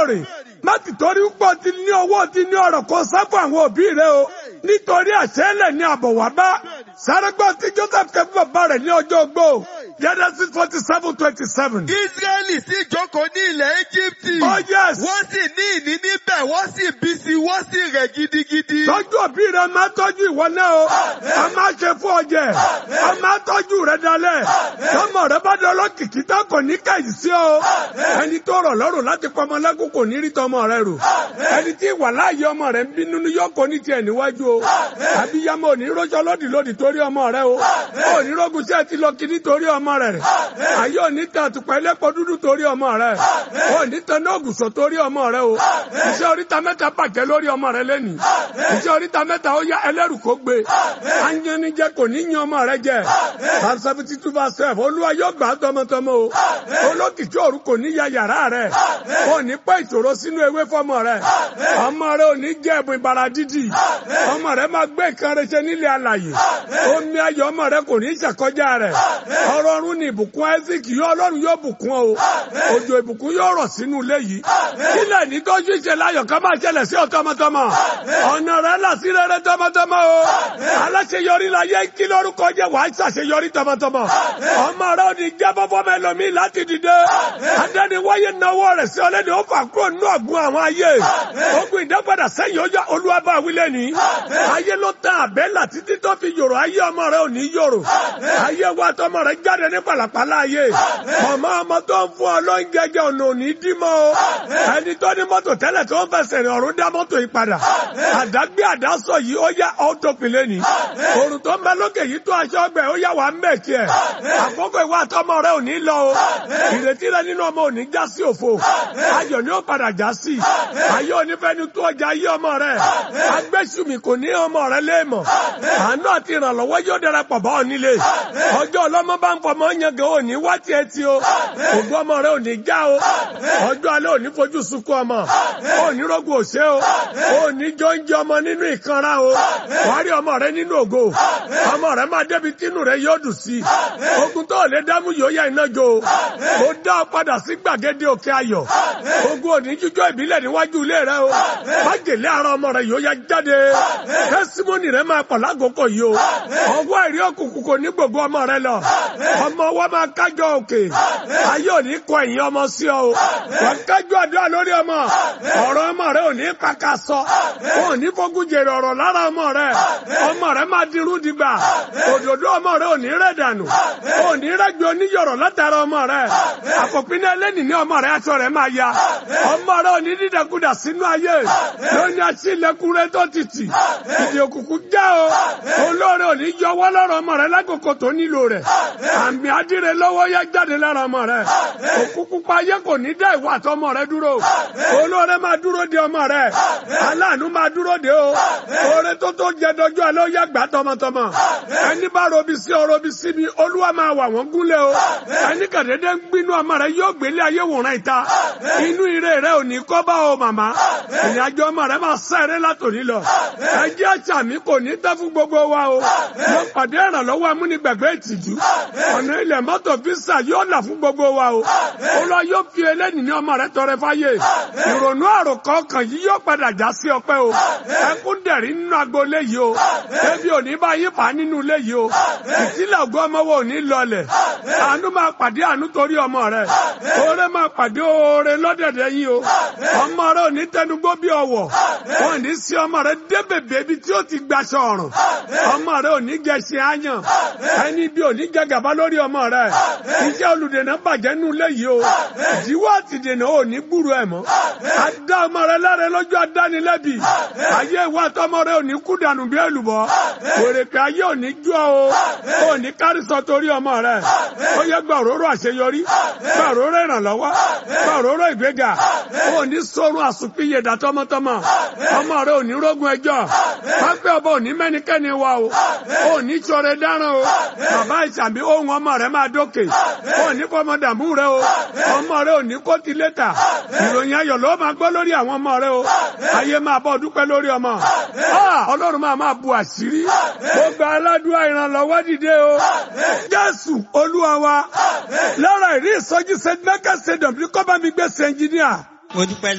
lóòrè má ti torí pọ̀ ti ní owó ti ní ọ̀rọ̀ kan sáfù àwọn òbí rẹ o nítorí àṣẹ́lẹ̀ ní àbọ̀ wá bá sárẹ́gbọ́n tí Joseph kẹ́ fún bàbá rẹ̀ ní ọjọ́ ogbó Genesis forty seven twenty seven. Ísírẹ́lì sì jókòó ní ilẹ̀ Íjíbítì. Oh yes. Wọ́n sì ní ìní níbẹ̀, wọ́n sì bí sí, wọ́n sì rẹ̀ gidigidi. Tọ́jú òbí rẹ máa tọ́jú ìwọ náà o. A máa ṣe fún ọjẹ́. A máa tọ́jú rẹ dalẹ̀. Tọ́mọ rẹ bá dọ́ lọ́kìkí tán kò ní kẹ̀yìn sí o. Ẹni tó rọ̀ lọ́rùn láti pọmọ lẹ́kùn kò ní rí tọmọ rẹ rò. Ẹni tí ìwà láàyè ọmọ rẹ ń bínú ní yọkọ ní tiẹ̀ níwájú o. Àbíyamọ ò ní rọ́jọ́ lódì lódì torí ọmọ rẹ o. Ò ní rọ́gùn sí ẹ ti lọ kí nítorí ọmọ rẹ rẹ̀. Ayé ò ní tan àtùpà ẹlẹ́pọ̀ dúdú torí ọmọ rẹ. Ò ní tan ní ògùsọ̀ torí ọmọ rẹ o. Iṣẹ́ oríta mẹ́ta bàjẹ́ lórí ọmọ rẹ lẹ́nìí. Iṣẹ́ oríta mẹ́ta ó yá ẹlẹ́rù kó gbé. Anyanijẹ kò ní yan ọmọ rẹ jẹ. Psalm seventy two verse twelve Olúwa yóò gbà á tọmọtọmọ o. Olókìkí òru kò ní ya yàrá rẹ. Ò ní pẹ́ ìṣòro sínú ewé fọmọ rẹ. Ọmọ rẹ ò ní jẹ ẹ̀bùn ìbàrà dídì. Ọmọ rẹ máa gbé nǹkan rẹ ṣe nílé alàyè. Omi ayọ̀ ọmọ rẹ kò ní ṣàkọjá rẹ. Ọrọ̀ ọ̀run ni ìbùkún Isaac yóò Ọlọ́run yóò bùkún o. Òjò ìbùkún yóò rọ̀ sínú ilé yìí. Kílẹ̀ ní tó ṣiṣẹ́ láyọ̀ ká máa ṣẹlẹ̀ sí ọ tọmọtọmọ. Ọ̀nà rẹ là sí rere tọmọtọmọ o. Aláṣeyọrí la yẹ kí lórúkọ jẹ́ wàá ṣàṣeyọrí tọmọtọmọ. Ọmọ rẹ ò ní jẹ́ bọ́bọ́ mẹ́lòmí láti dìde. Adẹ́niwáyé náwó rẹ̀ sí ọlẹ́ni ó fà kúrò nínú ọ̀gbun àwọn ayé. Ogun ìdápadà sẹ́yìn ó yá olúwàbá wílẹ̀ ní. Ayé ló tán àbẹ́là títí tó fi yòrò ayé ọmọ rẹ ò ní yòrò. Ayé wa tọmọ rẹ jáde ní pàlàpàlà ayé. Màmá ọmọ tó ń fún ọ ló ń jẹjẹ ọ̀nà òní dímọ̀ o. Ẹni tó ní mọ́tò tẹ́lẹ̀ tó ń fẹsẹ̀ rìn ọ̀run dá mọ́tò yìí padà. Àdágbé àdásọ yìí ó yá ọ́tòpìlẹ̀ ní. Òrùn tó ń bẹ lókè yìí tó aṣọ ọgbẹ́ ó yá wà ń mẹ̀kì ẹ̀. Àkókò ìwà àtọmọ rẹ ò ní lọ o. Ìrètí rẹ nínú ọmọ ò ní já sí òfo. Ayọ̀ ni ó padà já sí. Ayé onífẹ́ni tó ọjà ayé ọmọ rẹ. Agbésùmí kò ní ọmọ rẹ léèmọ̀. Àánú àti ìrànlọ́wọ́ yóò darapọ̀ bá ọ nílé. Ọjọ́ ọlọ́mọ bá ń fọmọ yangàn ò ní wá tiẹ̀ ti o. Ògùn ọmọ rẹ ò ní já o. Ọjọ́ alẹ́ ò ní fojú sunkún ọmọ. Ò ní rọ́gùn òṣè o. Ò ní jọ ń jẹ ọmọ nínú ìkanra o. Wàá rí ọmọ rẹ nínú ògo. Ọmọ rẹ máa débi tínú rẹ yóò dùn sí. Ogun tó lè dámú yóò yá iná jo. Mo dá ọ padà sí gbàgede òkè ayọ̀. Ogun òní jíjọ́ ìbílẹ̀ níwájú ilé rẹ o. Májèlé ara ọmọ rẹ yóò yá jáde. Tẹ́símọ́nì rẹ máa pọ̀ lákòókò yìí o. Ọwọ́ ìrí òkùnkùn kò ní gbogbo ọmọ rẹ lọ. Ọmọ wa máa kájọ òkè. Ayé ò ní kọ ẹ̀yìn ọmọ sí ọ o. Wọ́n kájọ àdúrà lórí ọmọ. Ọ̀rọ̀ ọmọ rẹ ò ní kàkà sọ. Ò ní fogun jèrè ọ̀rọ̀ lára ọmọ rẹ. Ọmọ rẹ máa dirú dìgbà. Òdòdó ọmọ rẹ ò ní rẹ̀ dànù. Ò ní rẹ́gbẹ̀ oníyọ̀rọ̀ látara ọmọ rẹ. Àpòpin ẹlẹ́nì ní ọmọ rẹ aṣọ rẹ máa ya. Ọmọ rẹ ò ní dídẹ̀kudà sínú ayé. Lóní aṣílẹ̀kùn rẹ tó ti tì. Ìdí òkùnkùn já o. Olóore ò ní yọwọ́ lọ́rọ̀ ọmọ rẹ lákòókò tó nílò rẹ̀. Àmì adíre lọ́wọ́ yá jáde lára ọmọ rẹ. Òkùnkùn pa ayé kò ní dá ìwà àtọmọ rẹ dúró. Olóore máa dúró de ọmọ rẹ. Aláàánú máa dúró de o. Oore tó tó jẹ dọjọ́ alẹ́ ó yá gbà tọmọtọmọ. Ẹni bá robi sí ọ robi sí mi, Olúwa máa wà wọ́n gúnlẹ̀ o. Ẹni kàdédé ń gbinú ọmọ rẹ yóò gbélé ayé wòran ìta. Inú ire rẹ ò ní kọ́ bá o màmá. Ìrìnàjò ọmọ rẹ máa sẹ́rẹ́ látòní lọ. Ẹjẹ́ àṣà mi kò ní tẹ́ fún gbogbo wa o. Mo pàdé ìrànlọ́wọ́ amúnigbàgbé ìtìjú. Ọ̀nà ilẹ̀ mọ́tò físà yóò là fún gbogbo wa o. Olúwa yóò fi eléyìí ní ọmọ rẹ tọrẹ fáyé. Ìrònú àròkọ ọkàn yìí yóò padà já sí ọpẹ́ o. Ẹkún dẹ̀rí nínú agboolé yìí o. Ebi ò ní bá yín fà á nínú ilé yìí o. Ìtìlẹ̀ ògbó ọmọ wo ò ní lọlẹ̀. Àánú máa pàdé àánú torí ọmọ rẹ. Oore máa pàdé oore lọ́dẹ̀dẹ̀ yín o. Ọmọ rẹ ò ní tẹnugbó bí ọwọ̀. Wọ́n ní sí ọmọ rẹ dé bèbè ibi tí ó ti gbaṣọ ọ̀rùn. Ọmọ rẹ ò ní jẹ ṣe áyàn. Ẹni bí ò ní jẹ gàba lórí ọmọ rẹ. Iṣẹ́ olùdènà bàjẹ́ nù ilé yìí o. Ìdíwọ́ àtìdènà ò ní gbúrú ẹ̀ mọ́. Adá ọmọ rẹ láre lọ́jọ́ adánilẹ́bì. Ayé ìwà àtọmọ rẹ ò ní kú dànù bí èlùbọ́. Òrèpè ayé ò ní jú ọ o. Ò ní kárísọ torí ọmọ rẹ. Ó yẹ gba òróró àṣeyọrí. Gba òróró ìrànlọ́wọ́. Gba òróró ìgbéga. Ò ní sórun àsùnpìyèdà tọmọtọmọ. Ọmọ rẹ ò ní rógun ẹjọ́. Pápẹ́ ọba ò ní mẹ́nikẹ́ni wa o. Ò ní sọ̀rọ̀ dáràn o. Bàbá ìsàmì ohun ọmọ rẹ máa dókè. Ò ní fọmọ dààmú rẹ o. Ọmọ rẹ ò ní kó ti létà. Ìròyìn ayọ̀ ló máa gbọ́ lórí àwọn ọmọ rẹ o. Ayé máa bọ̀ dúpẹ́ lórí ọmọ. Ọlọ́run máa máa bu àṣírí. Gbogbo aládùúgbò ìrànlọ́wọ́ dìde o. Jésù Olúwa wa. Lára ìrí ìsọjí St. Michael Stadium ní kọ́ bá mi gbé sí ẹnjìníà. mo dúpẹ́